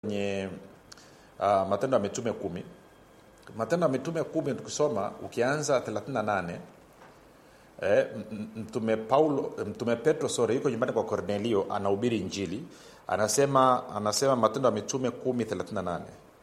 kwenye uh, matendo ya mitume kumi matendo ya mitume kumi tukisoma ukianza 38 eh, m- mtume paulo mtume petro sore yuko nyumbani kwa kornelio anahubiri injili anasema anasema matendo ya mitume kumi 38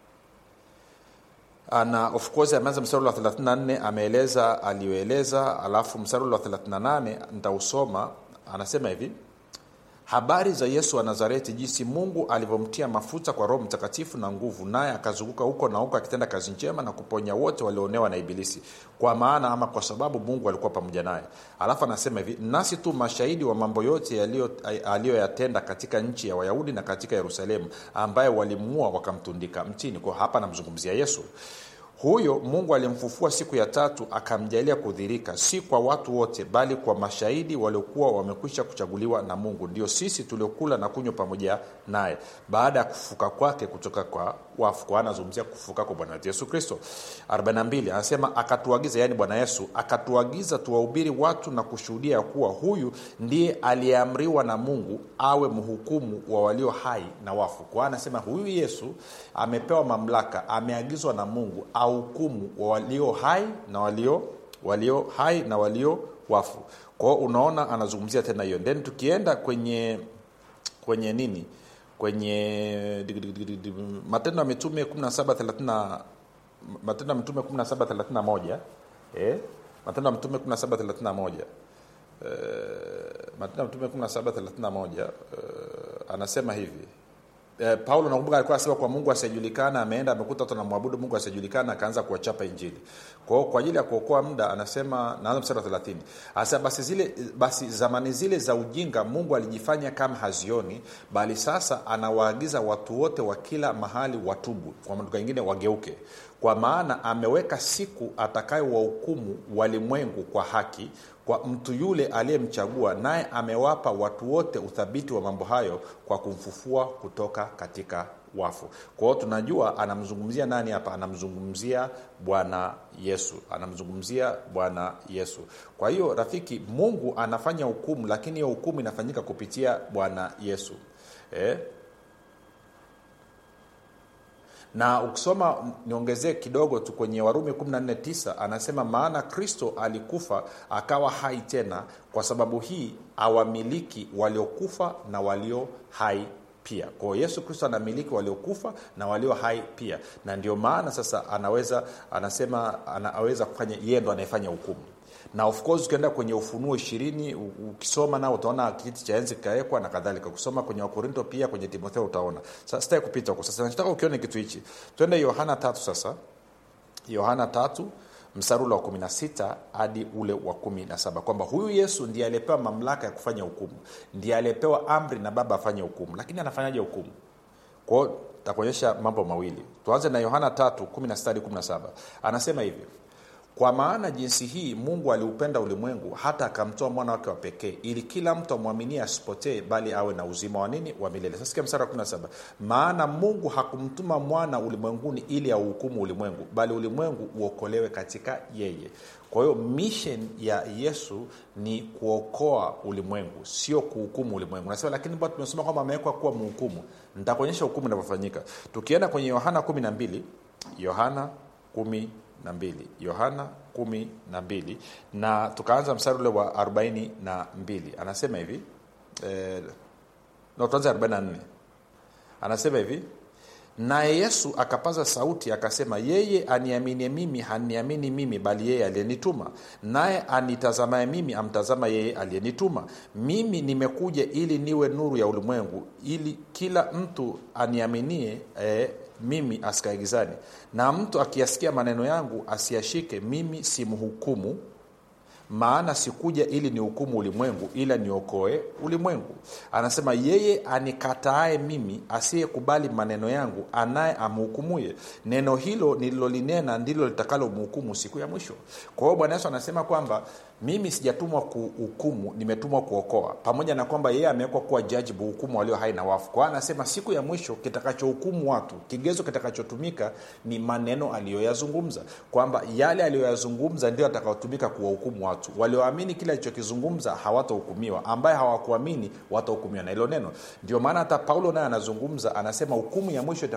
na of course ameanza mstari wa 34 ameeleza aliyoeleza alafu mstari wa 38 nitausoma anasema hivi habari za yesu wa nazareti jinsi mungu alivyomtia mafuta kwa roho mtakatifu na nguvu naye akazunguka huko na huko akitenda kazi njema na kuponya wote walioonewa na ibilisi kwa maana ama kwa sababu mungu alikuwa pamoja naye alafu anasema hivi nasi tu mashahidi wa mambo yote yaliyo- aliyoyatenda katika nchi ya wayahudi na katika yerusalemu ambaye walimuua wakamtundika mtini kwa hapa anamzungumzia yesu huyo mungu alimfufua siku ya tatu akamjalia kudhirika si kwa watu wote bali kwa mashahidi waliokuwa wamekwisha kuchaguliwa na mungu ndio sisi tuliokula na kunywa pamoja naye baada ya kufuka kwake kutoka kwa wafu kwa anazungumzia kufuka kwa bwana wetu yesu kristo 42 anasema akatuagiza yaani bwana yesu akatuagiza tuwahubiri watu na kushuhudia ya kuwa huyu ndiye aliyeamriwa na mungu awe mhukumu wa walio hai na wafu kwa anasema huyu yesu amepewa mamlaka ameagizwa na mungu ahukumu wa walio hai na walio walio hai na walio wafu kwao unaona anazungumzia tena hiyo then tukienda kwenye kwenye nini kwenye matendo ya mitume 17 matendo ya mitume 1731 eh? matendo ya mitume 1731 eh, matendo ya mitume 1731 eh, anasema hivi eh, paulo nakumbuka alikuwa anasema kwa mungu asiyejulikana ameenda amekuta watu anamwabudu mungu asiyejulikana akaanza kuwachapa injili kwa hiyo kwa ajili ya kuokoa muda anasema naanza mstari wa 30 anasema basi zile basi zamani zile za ujinga mungu alijifanya kama hazioni bali sasa anawaagiza watu wote wa kila mahali watubu kwa maduka ingine wageuke kwa maana ameweka siku atakayowahukumu walimwengu kwa haki kwa mtu yule aliyemchagua naye amewapa watu wote uthabiti wa mambo hayo kwa kumfufua kutoka katika wafu kwa hiyo tunajua anamzungumzia nani hapa anamzungumzia bwana yesu anamzungumzia bwana yesu kwa hiyo rafiki mungu anafanya hukumu lakini hiyo hukumu inafanyika kupitia bwana yesu eh? na ukisoma niongezee kidogo tu kwenye warumi 149 anasema maana kristo alikufa akawa hai tena kwa sababu hii awamiliki waliokufa na walio hai pia kwao yesu kristo anamiliki waliokufa na walio hai pia na ndio maana sasa anaweza anasema anaweza kufanya yeye ndo anayefanya hukumu na of course ukienda kwenye ufunuo ishirini ukisoma nao utaona kiti cha enzi kikawekwa na kadhalika ukisoma kwenye wakorinto pia kwenye timotheo utaona sasa sitaki kupita huko sasa nataka ukione kitu hichi twende yohana tatu sasa yohana tatu msarula wa 16 hadi ule wa 17 kwamba huyu yesu ndiye aliyepewa mamlaka ya kufanya hukumu ndiye aliyepewa amri na baba afanye hukumu lakini anafanyaje hukumu kwao takuonyesha mambo mawili tuanze na yohana 3 16 hadi 17 anasema hivi kwa maana jinsi hii mungu aliupenda ulimwengu hata akamtoa mwana wake wa pekee ili kila mtu amwaminie asipotee bali awe na uzima wa nini wa milele sasikia msara wa 17 maana mungu hakumtuma mwana ulimwenguni ili auhukumu ulimwengu bali ulimwengu uokolewe katika yeye kwa hiyo mission ya yesu ni kuokoa ulimwengu sio kuhukumu ulimwengu nasema lakini bado tumesoma kwamba amewekwa kuwa mhukumu nitakuonyesha hukumu inavyofanyika tukienda kwenye yohana 12 yohana 12 na mbili yohana kumi na mbili na tukaanza mstari ule wa arobaini na mbili anasema hivi eh, no, tuanze arobaini na nne anasema hivi naye yesu akapaza sauti akasema yeye aniaminie mimi haniamini mimi bali yeye aliyenituma naye anitazamaye mimi amtazama yeye aliyenituma mimi nimekuja ili niwe nuru ya ulimwengu ili kila mtu aniaminie eh, mimi asikae gizani na mtu akiyasikia maneno yangu asiyashike mimi simhukumu maana sikuja ili nihukumu ulimwengu ila niokoe ulimwengu anasema yeye anikataaye mimi asiyekubali maneno yangu anaye amhukumuye neno hilo nililolinena ndilo litakalomhukumu siku ya mwisho kwa hiyo bwana yesu anasema kwamba mimi sijatumwa kuhukumu nimetumwa kuokoa pamoja na kwamba yeye amewekwa kuwa jaji buhukumu walio hai na wafu kwa hiyo anasema siku ya mwisho kitakachohukumu watu kigezo kitakachotumika ni maneno aliyoyazungumza kwamba yale aliyoyazungumza ndio atakaotumika kuwahukumu watu watu walioamini kile alichokizungumza hawatahukumiwa ambaye hawakuamini watahukumiwa na hilo neno ndio maana hata paulo naye anazungumza anasema hukumu ya mwisho